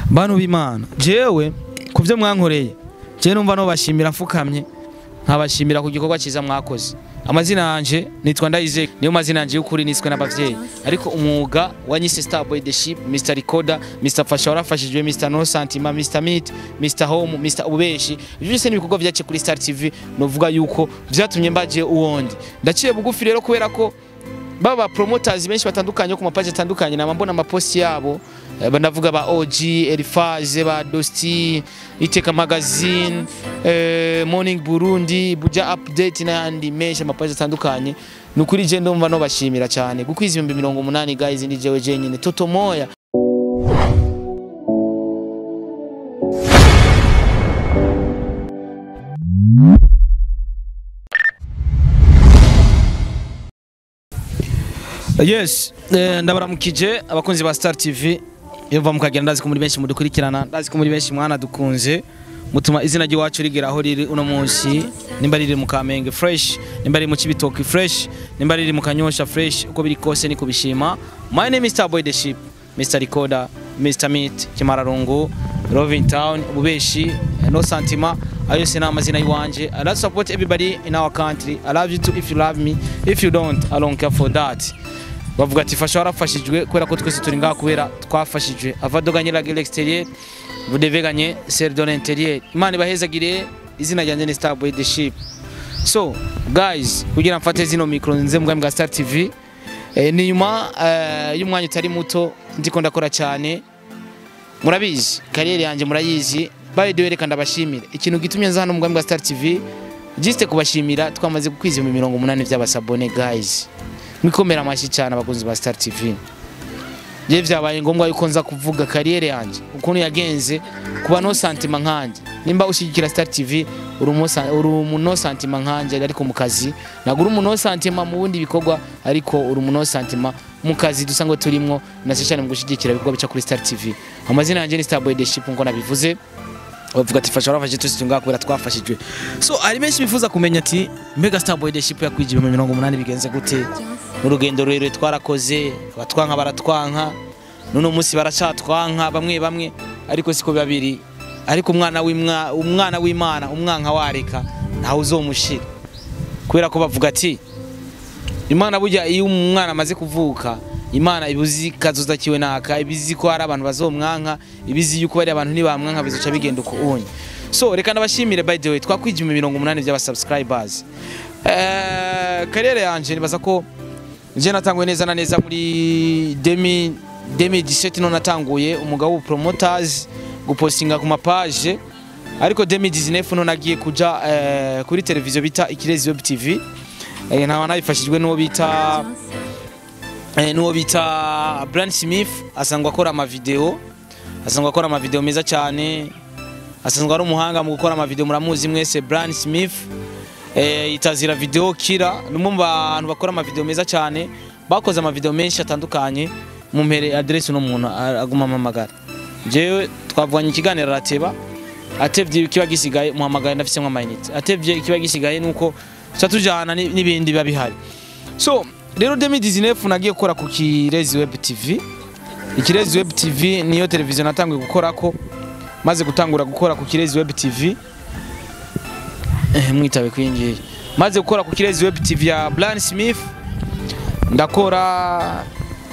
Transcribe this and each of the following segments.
bantu b'imana jewe ku byo mwankoreye jewe numva no bashimira mfukamye nkabashimira ku gikorwa cyiza mwakoze amazina yanje nitwa Ndayizeye niyo mazina yanje y'ukuri niswe n'abavyeyi ariko umwuga wa Nyise Starboy the Ship Mr Recorder Mr Fasha warafashijwe Mr No Santima Mr Meat Mr Home Mr Ubeshi ibyo byose ni ibikorwa vyace kuri Star TV novuga yuko vyatumye mbaje uwondi ndaciye bugufi rero kubera ko baba promoters benshi batandukanye ku mapaji atandukanye na mbona amaposti yabo eh, banavuga ba OG Elifaze ba Dosti Iteka Magazine eh, Morning Burundi Buja Update n'ayandi menshi amapaji atandukanye nukuri je ndumva no bashimira cyane gukwiza ibihumbi mirongo umunani guys ndi jewe jenyine Toto Moya yes eh, ndabaramukije abakunzi ba Star TV yumva mukagenda ndazi ko muri benshi mudukurikirana ndazi ko muri benshi mwana dukunze mutuma izina ry'iwacu rigera aho riri uno munsi nimba riri mu Kamenge fresh nimba riri mu Kibitoki fresh nimba riri mu Kanyosha fresh uko biri kose niko bishima my name is Starboy the Ship Mr Recorder Mr Meat Kimararungu Roving Town Ububeshi No Santima ayo se amazina yiwanje I love support everybody in our country I love you too if you love me if you don't I don't care for that bavuga ati fasha warafashijwe kubera ko twese turi ngaha kubera twafashijwe avadoga nyiraga l'extérieur vous devez gagner celle de l'intérieur imana ibahezagire izina ryanjye ni Starboy the Ship so guys kugira mfate zino micro nze mu bwa Star TV eh, ni nyuma eh, y'umwanya utari muto ndiko ndakora cyane murabizi kariyeri yanjye murayizi by the way reka ndabashimira ikintu gitumye nza hano mu bwa Star TV juste kubashimira twamaze gukwiza ibihumbi mirongo umunani by'abasabone guys mwikomera amashyi cyane abakunzi ba Star TV je vyabaye ngombwa yuko nza kuvuga kariyeri yanjye ukuntu yagenze kuba no santima nkanje nimba ushigikira Star TV uri umusa- uri umuno santima nkanje ariko mu kazi nagura umuno santima mu bundi bikorwa ariko uri umuno santima mu kazi dusanzwe turimwo na cyane mu gushigikira ibikorwa bica kuri Star TV amazina yanjye ni Starboy the Ship nko nabivuze bavuga ati fasha warafashije twese tungaha kubera twafashijwe so hari benshi bifuza kumenya ati mbega Starboy the Ship yakwije ibihumbi mirongo umunani bigenze gute urugendo rurerure twarakoze abatwanka baratwanka none umunsi baracatwanka bamwe bamwe ariko siko biba biri ariko umwana w'imwa umwana w'Imana umwanka wareka ntawe uzomushira kubera ko bavuga ati Imana burya iyo umwana amaze kuvuka Imana ibuzi kazoza kiwe naka ibizi ko hari abantu bazomwanka ibizi yuko bari abantu ntibamwanka bizoca bigenda uko unye so reka ndabashimire by the way twakwije mu mirongo umunani by'aba subscribers eh karere yanje nibaza ko je natangwe neza na neza muri demi 2017 no natanguye umugabo promoters gupostinga ku mapage ariko 2019 no nagiye kuja eh, kuri televiziyo bita Ikirezi Web TV eh, ntawa nabifashijwe n'uwo bita eh, n'uwo bita Brand Smith asangwa akora ama video asangwa akora ama video meza cyane asanzwe ari umuhanga mu gukora ama video muramuzi mwese Brand Smith eh, itazira video kira numwe mu bantu bakora ama video meza cyane bakoze ama video menshi atandukanye mu mpere address no muntu aguma amamagara jewe twavuganye ikiganiro arateba atevye kiba gisigaye muhamagaye ndafise nka minute atevye kiba gisigaye nuko tuca tujana ni- n'ibindi biba bihari so rero 2019 nagiye gukora ku Kirezi Web TV Ikirezi Web TV niyo televiziyo natanguye gukorako maze gutangura gukora ku Kirezi Web TV eh, mwitabe kwinjiye maze gukora ku Kirezi Web TV ya Brian Smith ndakora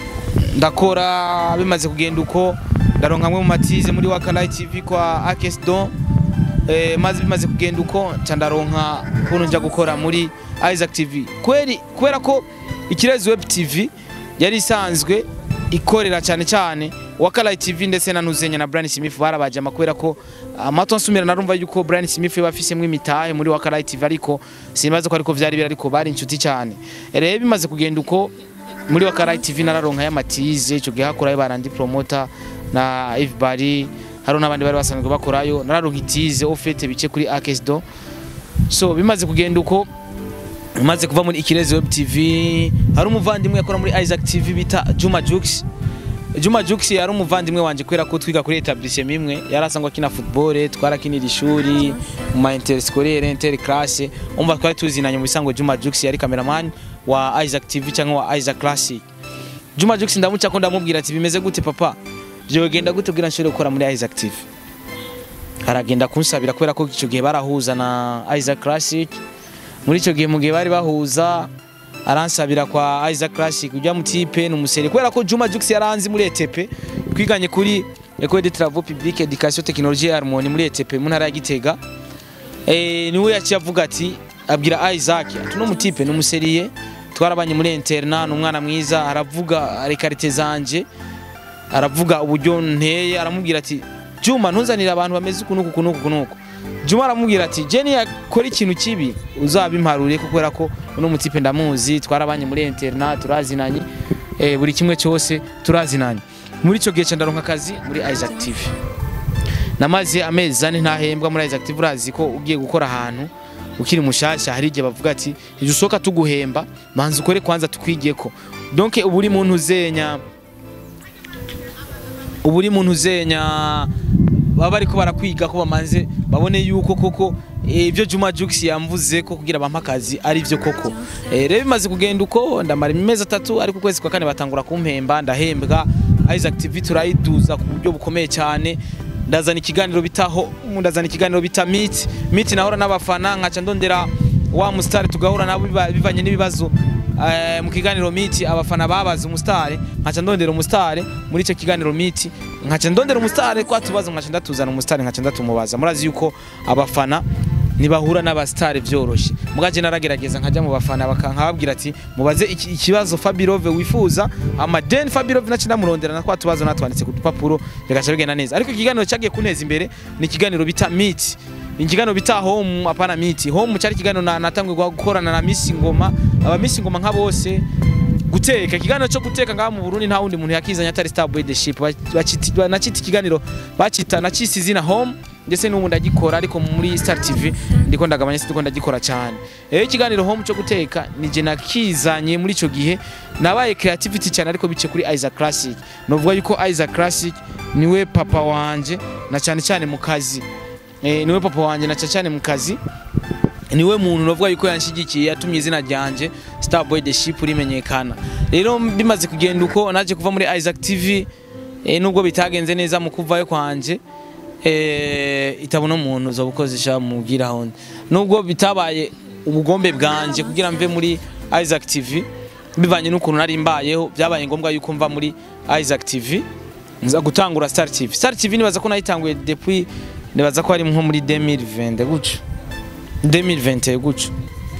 ndakora bimaze kugenda uko ndaronka amwe mu matize muri Wakalayi TV kwa Akes Don eh, maze bimaze kugenda uko nca ndaronka kuntu njya gukora muri Isaac TV kweri kubera ko Ikirezi Web TV yari isanzwe ikorera cyane cyane Wakalayi TV ndetse na Nuzenya na Brian Smith barabajama kubera ko amato nsumira narumva yuko Brian Smith yabafisemo imitahe muri Wakalayi TV ariko simbaze ko ariko vyari biri ariko bari inshuti cyane rero bimaze kugenda uko muri Wakalayi TV nararonka y'amatize ico gihe hakorayo barandi promoter na everybody hari n'abandi bari basanzwe bakorayo nararonka itize ofete bice kuri Akesdo so bimaze kugenda uko maze kuva muri Ikirezi Web TV hari umuvandimwe yakora muri Isaac TV bita Juma Jux Juma Jux yari umuvandimwe wanje kubera ko twiga kuri etablissement imwe yari asangwa akina football twarakinira ishuri mu ma interscolaire interclasse umva twari tuzinanye mu bisango Juma Jux yari cameraman wa Isaac TV cyangwa wa Isaac Classic Juma Jux ndamuca ko ndamubwira ati bimeze gute papa byogenda gute kugira nshobore gukora muri Isaac TV aragenda kunsabira kubera ko icyo gihe barahuza na Isaac Classic muri icyo gihe mu gihe bari bahuza aransabira kwa Isaac Classic ujya mu tipe n'umusere kubera ko Juma Jux yaranzi muri ETP twiganye kuri École de Travaux Publics Education Technologie et Harmonie muri ETP mu ntara ya Gitega eh niwe yaciye avuga ati abwira Isaac ati no mutipe n'umuseriye twarabanye muri interna n'umwana mwiza aravuga rekarite zanje aravuga uburyo nteye aramubwira ati Juma ntuzanira abantu bameze ukunuku kunuku kunuku Juma aramubwira ati Jenny yakora ikintu kibi uzabimparure kubera ko uno mutipe ndamuzi twarabanye muri interna turazinanye eh, buri kimwe cyose turazinanye muri icyo gihe ndaronka akazi muri Isaac TV namaze amezi ane ntahembwa muri Isaac TV urazi ko ugiye gukora ahantu ukiri mushasha hari igihe bavuga ati ije usohoka tuguhemba manza ukore kwanza tukwigeko donc ubu uri muntu uzenya ubu uri muntu uzenya baba bariko barakwiga ko bamaze babone yuko koko ibyo Juma Jux yamvuze ko kugira bampa akazi ari byo koko Eh, rero bimaze kugenda uko ndamara imezi atatu ariko ukwezi kwa kane batangura kumpemba ndahembwa Isaac TV turayiduza ku buryo bukomeye cyane ndazana ikiganiro bitaho ndazana ikiganiro bita Meet Meet nahora n'abafana nkaca ndondera wa mustari tugahura nabo biba- bivanye n'ibibazo eh, mu kiganiro Meet abafana babaza umustari nkaca ndondera umustari muri icyo kiganiro Meet nkaca ndondera umustari kwa tubazo nkaca ndatuzana umustari nkaca ndatumubaza murazi yuko abafana ntibahura n'abasitari byoroshye mugaje naragerageza nkajya mu bafana bakankababwira ati mubaze iki- ikibazo Fabirove wifuza amadeni Fabirove naci ndamurondera na kwa tubazo natwanditse ku dupapuro bigaca bigenda neza ariko ikiganiro cyagiye kuneza imbere ni ikiganiro bita Meet ikiganiro bita home apana Meet home cyari ikiganiro na- natangwe gukorana na Miss Ngoma aba Miss Ngoma nka bose guteka ikiganiro cyo guteka ngaha mu Burundi nta wundi muntu yakizanya atari Star Boy the Ship bacita nacita ikiganiro bacita nacisi izina home ndetse n'ubu ndagikora ariko muri Star TV ndiko ndagabanya ndiko ndagikora cyane rero ikiganiro home cyo guteka nije nakizanye muri ico gihe nabaye creativity cyane ariko bice kuri Isaac Classic novuga yuko Isaac Classic niwe papa wanje na cyane cyane mu kazi eh, niwe papa wanje na cyane cyane mu kazi niwe muntu novuga yuko yanshigikiye yatumye izina ryanje Starboy the Ship rimenyekana rero bimaze kugenda uko naje kuva muri Isaac TV eh, nubwo bitagenze neza mu kuvayo kwanje eh, itabona umuntu zo gukozesha mubwira honde nubwo bitabaye ubugombe bwanje kugira mve muri Isaac TV bivanye n'ukuntu nari mbayeho byabaye ngombwa yuko mva muri Isaac TV nza gutangura Star TV Star TV nibaza ko nayitanguye depuis nibaza ko ari nko muri 2020 gutyo 2020 gutyo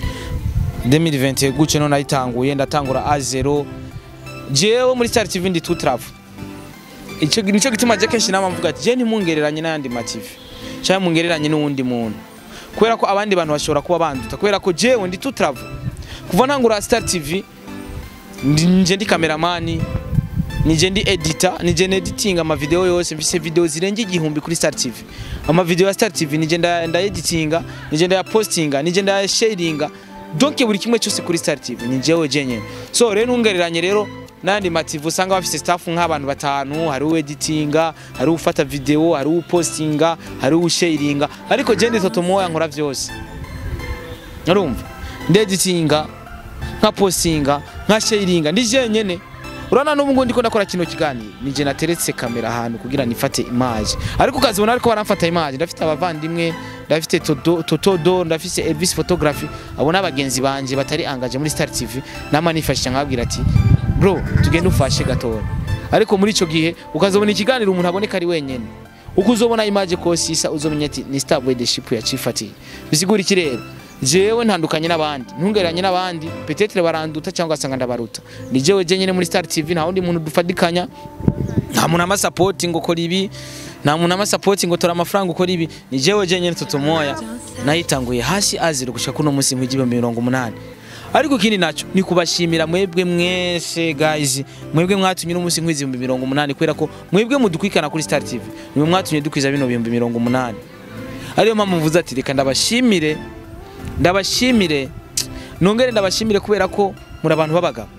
2020 gutyo none nayitanguye ndatangura A0 jewe muri Star TV ndi tout travel icyo nicyo gituma je kenshi nama mvuga ati je ntimungereranye n'ayandi ma TV cyangwa mungereranye n'uwundi muntu kubera ko abandi bantu bashobora kuba banduta kubera ko jewe ndi tout travel kuva ntangura Star TV ndi- nje ndi kameramani nije ndi editor nije neditinga ama video yose mfise video zirenga igihumbi kuri Star TV ama video ya Star TV nije nda, nda editinga nije nda postinga nije nda sharinga donc buri kimwe cyose kuri Star TV ni jewe jenyene so rero ntungereranye rero nandi mativu usanga bafise staff nk'abantu batanu hari ueditinga hari ufata video hari upostinga hari usharinga ariko je ndi toto moya nkora vyose urumva ndeditinga nka postinga nka sharinga ndi jenyene urabona n'ubu ngubu ndiko ndakora kino kiganiro nije nateretse kamera ahantu kugira nifate image ariko ukazibona ariko baramfata image ndafite abavandimwe ndafite Todo- totodo ndafise elvis photography abo n'abagenzi banje batari angaje muri star tv nama nifashisha nkababwira ati bro tugende ufashe gatoya ariko muri ico gihe ukazobona ikiganiro umuntu aboneka ari wenyene uko uzobona image kose isa uzomenya ati ni star boy the ship yacifatiye bisigura iki rero jewe ntandukanye n'abandi ntungereranye n'abandi petetre baranduta cyangwa asanga ndabaruta ni jewe jenyene muri star tv nta wundi muntu dufadikanya nta muntu amasapoti ngo kora ibi nta muntu amasapoti ngo tora amafaranga ukora ibi ni jewe jenyene toto moya nayitanguye hasi azira gushika kuno munsi mu igihumbi mirongo umunani ariko ikindi naco ni kubashimira mwebwe mwese guys mwebwe mwatumye uno munsi nkwiza ibihumbi mirongo umunani kubera ko mwebwe mudukwikana kuri star tv nimwe mwatumye dukwiza bino bihumbi mirongo umunani ariyo mpamvu mvuze ati reka ndabashimire ndabashimire nongere ndabashimire kubera ko muri abantu b'abagabo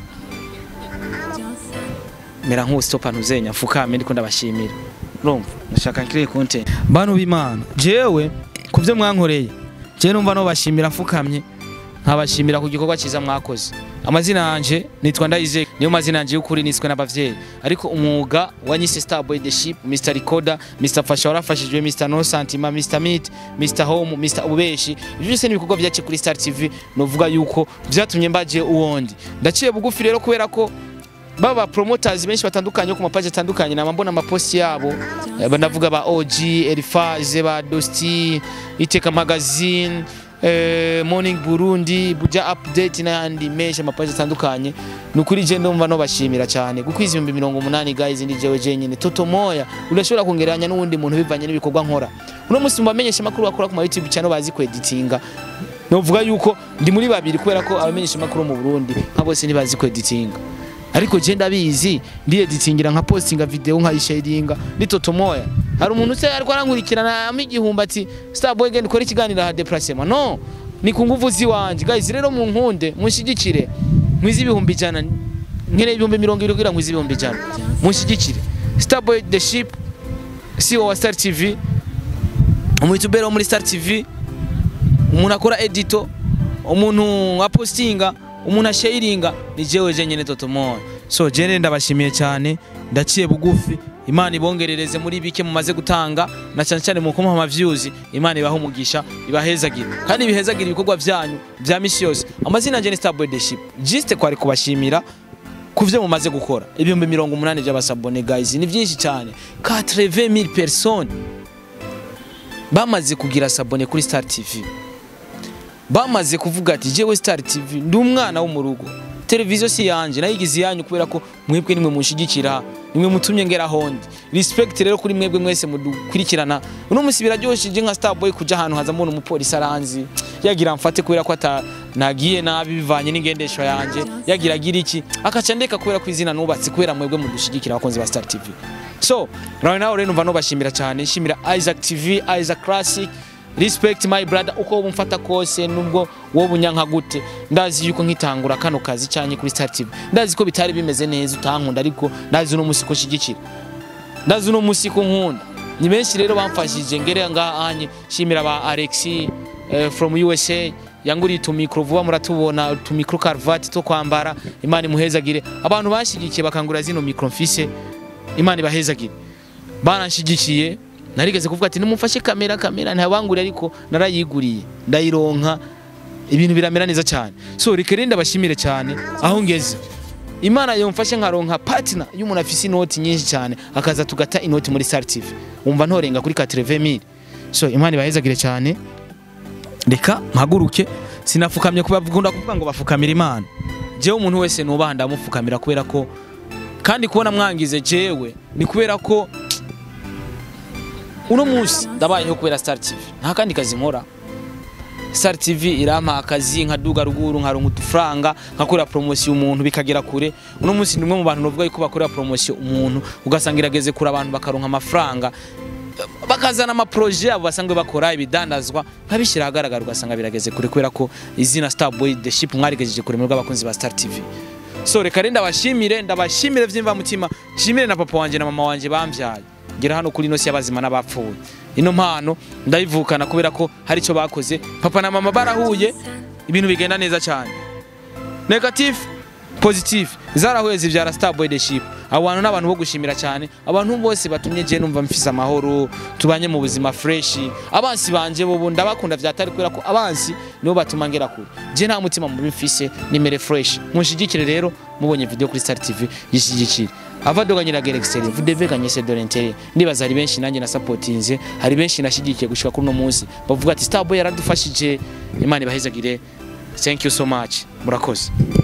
mera nk'ustopa ntuzenya mfukame ndiko ndabashimira urumva ndashaka nkire content bantu b'Imana jewe ku byo mwankoreye jewe numva no bashimira mfukamye nkabashimira ku gikorwa cyiza mwakoze amazina yanje nitwa Ndayizeye niyo mazina yanje y'ukuri niswe n'abavyeyi ariko umwuga wanyise Starboy the Ship Mr Recorder Mr Fasha warafashijwe Mr No Santima Mr Meat Mr Home Mr Ubeshi ibyo byose ni ibikorwa byace kuri Star TV novuga yuko vyatumye mbaje uwondi ndaciye bugufi rero kubera ko baba promoters benshi batandukanye ku mapaji atandukanye nama mbona amaposti yabo Eh, ndavuga ba OG Elifaze ba Dosti Iteka Magazine eh, Morning Burundi Buja Update n'ayandi menshi amapaji atandukanye ni ukuri je ndumva no bashimira cyane kuko izi ibihumbi mirongo umunani guys ndi jewe jenyine Toto Moya urashobora kongeranya n'uwundi muntu bivanye n'ibikorwa nkora uno munsi mubamenyesha makuru bakora ku ma YouTube channel bazi kweditinga novuga yuko ndi muri babiri kubera ko abamenyesha makuru mu Burundi nka bose ntibazi kweditinga ariko je ndabizi ndi editingira nka postinga video nkayisharinga ni Toto Moya hari umuntu se ariko arankurikirana amigihumba ati Starboy genda ukora ikiganiro ha déplacement no ni ku nguvu ziwanje guys rero mu nkunde munshigikire mwizi ibihumbi ijana nkene ibihumbi mirongo ibiri kugira mwizi ibihumbi ijana munshigikire Starboy the ship CEO wa Star TV umuyitubero wo muri Star TV umuntu akora edito umuntu apostinga umuntu asharinga ni jewe jenyene Toto Moya so jene ndabashimiye cyane ndaciye bugufi imana ibongerereze muri bike mumaze gutanga na cyane cyane mu kumuha amavyuzi imana ibaha umugisha ibahezagire kandi ibihezagire ibikorwa byanyu bya misi yose amazina yanje ni Starboy the Ship juste kwari kubashimira ku byo mumaze gukora ibihumbi mirongo umunani by'abasabone guys ni byinshi cyane 80000 personnes bamaze kugira sabone kuri Star TV bamaze kuvuga ati jewe Star TV ndi umwana wo mu rugo televiziyo si yanje nayigize iyanyu kubera ko mwebwe nimwe munshigikira nimwe mutumye ngera hondi respect rero kuri mwebwe mwese mudukurikirana uno musi biraryoshije nka Starboy kuja ahantu haza mbona umupolisi aranzi yagira mfate kubera ko ata nagiye nabi bivanye n'ingendesho yanje yagira agira iki akaca ndeka kubera ko izina nubatse kubera mwebwe mudushigikira abakunzi ba Star TV so right now rero numva no bashimira cyane shimira Isaac TV Isaac Classic respect my brother uko wowe umfata kose nubwo wowe unyanka gute ndazi yuko nkitangura kano kazi cyanye kuri Star TV ndazi ko bitari bimeze neza utankunda ariko ndazi uno musi ko shigikira ndazi uno musi ko nkunda ni benshi rero bamfashije ngere ngaha anye shimira ba Alexi eh, from USA yanguriye utumikro vuba muratubona utumikro karvati to kwambara imana imuhezagire abantu bashigikiye bakangura zino mikro mfise imana ibahezagire baranshigikiye narigeze kuvuga ati nimumfashe kamera kamera ntabangure ariko narayiguriye ndayironka ibintu biramera neza cyane so reka rero ndabashimire cyane aho ngeze imana yomfashe nkaronka partner y'umuntu afise inoti nyinshi cyane akaza tugata inoti muri Star TV umva ntorenga kuri 80000 so imana ibahezagire cyane reka mpaguruke sinafukamye kubakunda kuvuga ngo bafukamira imana jewe umuntu wese nubaha ndamufukamira kubera ko kandi kubona mwangize jewe ni kubera ko uno munsi ndabayeho kubera Star TV nta kandi kazi nkora Star TV irampa akazi nkaduga ruguru nkaronka udufaranga nkakora promotion umuntu bikagera kure uno munsi nimwe mu bantu novuga yuko bakorera promotion umuntu ugasanga irageze kure abantu bakaronka amafaranga bakazana amaproje abo basanzwe bakora ibidandazwa nkabishyira ahagaragara ugasanga birageze kure kubera ko izina Starboy the ship mwarigejeje kure muri abakunzi ba Star TV so reka rero ndabashimire ndabashimire vyimva mutima shimire na papa wanje na mama wanje bamvyaye ngera hano kuri ino si y'abazima n'abapfuye ino mpano ndayivukana kubera ko hari icyo bakoze papa na mama barahuye ibintu bigenda neza cyane negative positive zarahuye zibyara Starboy the ship abo bantu ni abantu bo gushimira cyane abantu bose batumye je numva mfise amahoro tubanye mu buzima fresh abansi banje bobo ndabakunda vyatari kubera ko abansi nibo batuma ngera kure je nta mutima mubi mfise nimere fresh munshigikire rero mubonye video kuri Star TV yishigikire avadoga nyiragira exterieur vous devez gagner c'est de l'intérieur ndibaza hari benshi nanjye na supportinze hari benshi nashigikiye gushika kuri no munsi bavuga ati Starboy yaradufashije imana ibahezagire thank you so much murakoze